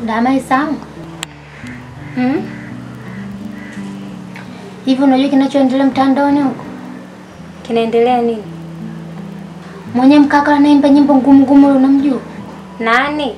Ndamaisangu. Hmm? Hivi unajua kinachoendelea mtandaoni huko? Kinaendelea nini? Mwenye mkaka anaimba nyimbo ngumu ngumu ule unamjua? Nani?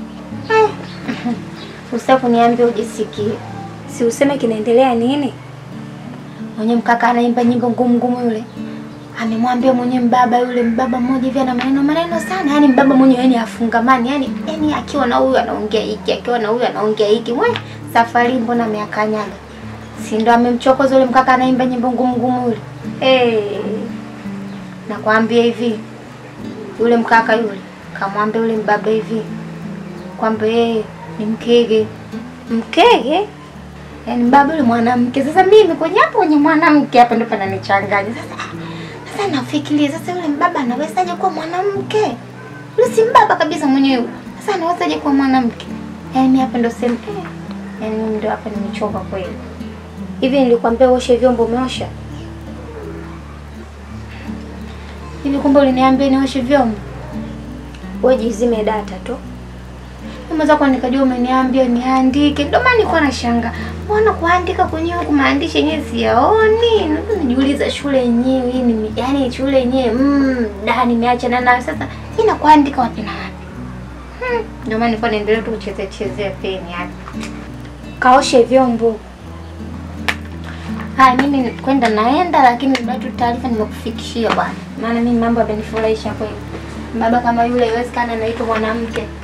Usitaki kuniambia ujisikie. Si useme kinaendelea nini? Mwenye mkaka anaimba nyimbo ngumu ngumu yule. Amemwambia mwenye mbaba yule mbaba mmoja hivi ana maneno maneno sana. Yaani mbaba mwenye yani afungamani. Yaani yani akiwa na huyu anaongea hiki, akiwa na huyu anaongea hiki. Mwe safari mbona ameakanyaga. Si ndo amemchokoza yule mkaka anaimba nyimbo ngumu ngumu yule. Eh, Nakwambia hivi. Yule mkaka yule kamwambia yule mbaba hivi kwamba yeye ni mkege. mkege? Yaani mbaba yule mwanamke. Sasa mimi kwenye hapo kwenye mwanamke hapa ndo pananichanganya. Sasa sasa nafikiria sasa yule mbaba anawezaje kuwa mwanamke? Yule si mbaba kabisa mwenyewe. Sasa anawezaje kuwa mwanamke? Yaani mimi hapa ndo sema eh. Yaani mimi ndo hapa nimechoka kweli. Hivi nilikwambia uoshe vyombo umeosha? Hivi kumbe uliniambia nioshe vyombo? Wewe jizime data tu. Umeweza kwa nikajua umeniambia niandike. Ndio maana nilikuwa nashangaa. Mbona kuandika kwenyewe huku maandishi yenyewe siyaoni? Ndio najiuliza shule yenyewe hii ni yaani shule yenyewe mm, da nimeacha na nayo sasa. Ina kuandika wapi na wapi? Hmm, ndio maana nilikuwa naendelea tu kuchezea chezea peni hapa. Kaoshe vyombo. Haya mimi kwenda naenda lakini bado tu taarifa nimekufikishia bwana. Maana mimi mambo yamenifurahisha kweli. Baba kama yule haiwezekana anaitwa mwanamke.